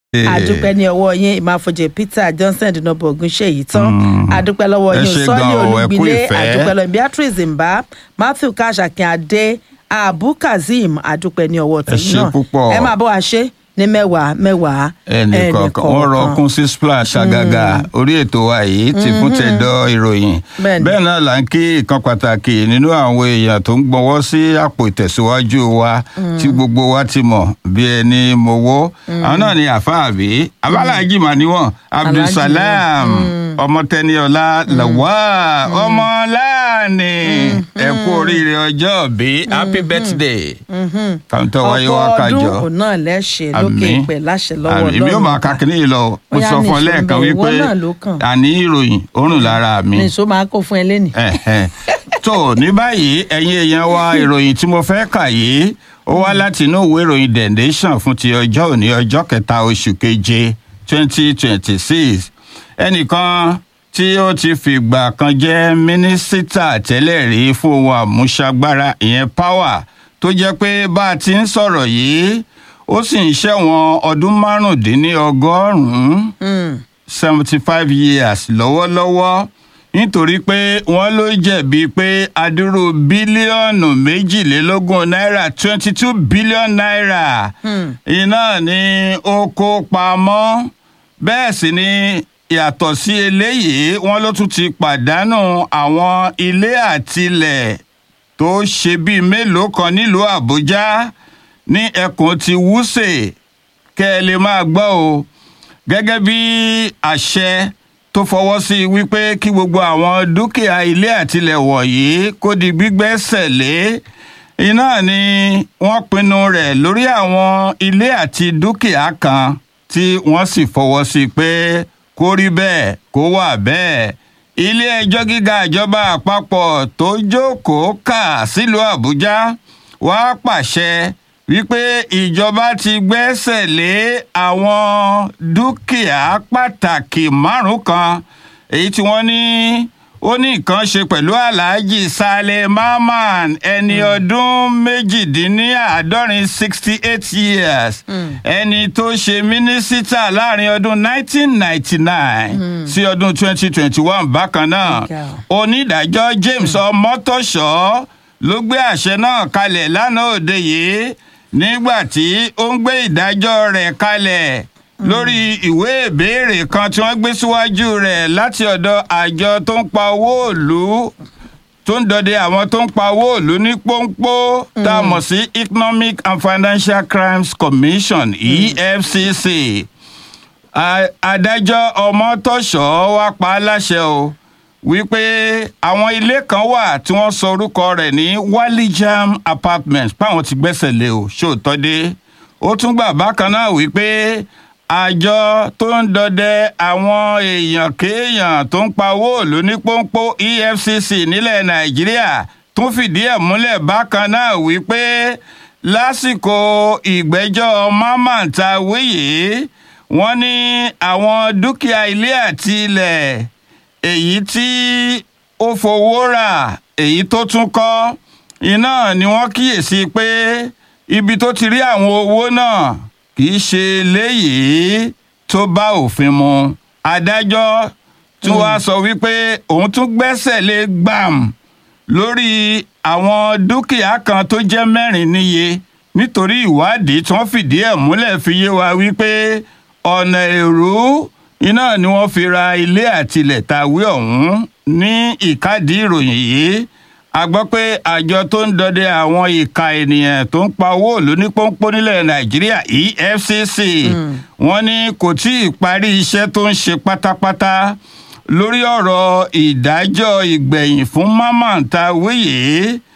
àdúpẹ́ ní ọwọ́ yín ìmáfojì peter johnson dinobo ogunṣeyi tán Mm. àdúpẹ́ lọ́wọ́ Ẹ yín ṣé sọ́ọ́lì gan o, ẹ kú olùgbìlé ìfẹ́. àdúpẹ́ lọ́wọ́ beatrice mba matthew kashakin adé abu kazeem àdúpẹ́ ní ọwọ́ tẹ̀yìn ṣé náà púpọ̀. ẹ máa bọ́ wa ṣe ní mẹ́wàá mẹ́wàá ẹnìkọ̀ọ̀kan wọ́n rọ kún sí splash àgàgà orí ètò wa yìí ti fún tẹ̀dọ̀ ìròyìn Bẹ́ẹ̀ni. bẹ́ẹ̀ náà là ń kí ìkan pàtàkì nínú àwọn èèyàn tó ń gbọ́wọ́ sí àpò ìtẹ̀síwájú wa tí gbogbo wa ti mọ̀ bí ẹni mowó àwọn náà ni àfáàbí abáláàjì mà níwọ̀n abdulsalam ọmọtẹniọlá làwà ọmọláàní ẹ kú oríire ọjọ́ bí happy birthday kàńtọ́ wáyé wá ọ̀pọ̀ kájọ ọdún òun náà lẹ́ṣẹ̀ lókè Àmín. ìpẹ́ láṣẹ lọ́wọ́ àmì mi ò máa ka kínní yìí lọ mo Bóyá sọ fún ọ nìṣó lẹ́ẹ̀kan ń bẹ, wípé ìwọ náà ló kàn. àní ìròyìn òórùn lára mi. nìṣó máa kó fún ẹ lẹ́nìí. Ẹ̀hẹ̀. tó ní báyìí ẹ̀yin èèyàn wa ìròyìn tí mo fẹ́ kà yìí ó wá láti inú ìwé ìròyìn the nation fún ti ọjọ́ òní ọjọ́ kẹta oṣù keje twenty twenty six ẹnìkan tí ó ti fìgbà kan jẹ́ mínísítà tẹ́lẹ̀ rí fún ohun àmúṣagbára ìyẹn power tó jẹ́ pé bá a ti ń sọ̀rọ̀ yìí ó sì ń ṣẹ̀wọ̀n ọdún márùndínlọ́gọ́rùn-ún seventy five years lọ́wọ́lọ́wọ́ nítorí pé wọ́n ló jẹ̀bi pé adúrú bílíọ̀nù méjìlélógún náírà twenty two billion naira iná ni ó kó pamọ́ bẹ́ẹ̀ sì ni yàtọ̀ sí eléyìí wọ́n ló tún ti pàdánù àwọn ilé àtilẹ̀ tó ṣe bíi mélòó kan nílùú àbújá ní ẹkùn ti wúṣè kẹ́ ẹ lè máa gbọ́ o gẹ́gẹ́ bí àṣẹ tó fọwọ́ sí i wípé kí gbogbo àwọn dúkìá ilé àtilẹ̀ wọ̀nyí kó di gbígbẹ́sẹ̀ lé iná ni wọ́n pinnu rẹ̀ lórí àwọn ilé àti dúkìá kan tí wọ́n sì fọwọ́ sí i pé kó rí bẹ́ẹ̀ kó wà bẹ́ẹ̀ ilé ẹjọ́ gíga ìjọba àpapọ̀ tó jókòó kà sílùú àbújá wàá pàṣẹ wípé ìjọba ti gbẹ́sẹ̀ lé àwọn dúkìá pàtàkì márùn kan èyí tí wọ́n ní ó ní nǹkan ṣe pẹ̀lú aláàjì saleh mahman ẹni ọdún méjìdínláàádọ́rin sixty eight years ẹni tó ṣe mínísítà láàrin ọdún nineteen ninety nine sí ọdún twenty twenty one bákan náà Okay. onídàájọ́ james ọmọtọ́ṣọ́ ló gbé àṣẹ náà kalẹ̀ lánàá òde yìí nígbà tí ó ń gbé ìdájọ́ rẹ̀ kalẹ̀ lórí ìwé ìbéèrè kan tí wọ́n gbé síwájú rẹ̀ láti ọ̀dọ̀ àjọ tó ń pa owó òlu tó ń dọdẹ àwọn tó ń pa owó òlu ní pọ́npọ́ tá a mọ̀ sí economic and financial crimes commission efcc A- adájọ́ ọmọtọ́ṣọ́ wá pa á láṣẹ o wípé àwọn ilé kan wà tí wọ́n sọ orúkọ rẹ̀ ní walijam apartments páwọn ti gbẹ́sẹ̀ lé o ṣòótọ́ dé ó tún gbà bákan náà wípé àjọ tó ń dọdẹ àwọn èèyàn kéèyàn tó ń pa owó òlu ní pọ́npọ́ efcc nílẹ̀ nàìjíríà tún fìdí ẹ̀ múlẹ̀ bákan náà wípé lásìkò ìgbẹ́jọ́ mamanta wíyé wọ́n ní àwọn dúkìá ilé àti ilẹ̀ èyí tí ó fowó rà èyí tó tún kọ́ iná ni wọ́n kíyèsí pé ibi tó ti rí àwọn owó náà kì í ṣe léyìí tó bá òfin mu adájọ́ tún wá sọ wípé òun tún gbẹ́sẹ̀ lé gbàm lórí àwọn dúkìá kan tó jẹ́ mẹ́rin níye nítorí ìwádìí tí wọ́n fìdí ẹ̀ múlẹ̀ fi yé wa wípé ọ̀nà èrú iná ni wọ́n fi ra ilé àtilẹ̀ tàwé ọ̀hún ní ìkádìí ìròyìn yìí a gbọ́ pé àjọ tó ń dọdẹ àwọn ìka ènìyàn tó ń pa owó òlu ní pọ́npọ́n nílẹ̀ nàìjíríà efcc wọ́n ní kò tí ì parí iṣẹ́ tó ń ṣe pátápátá lórí ọ̀rọ̀ ìdájọ́ ìgbẹ̀yìn fún mamman tawíyé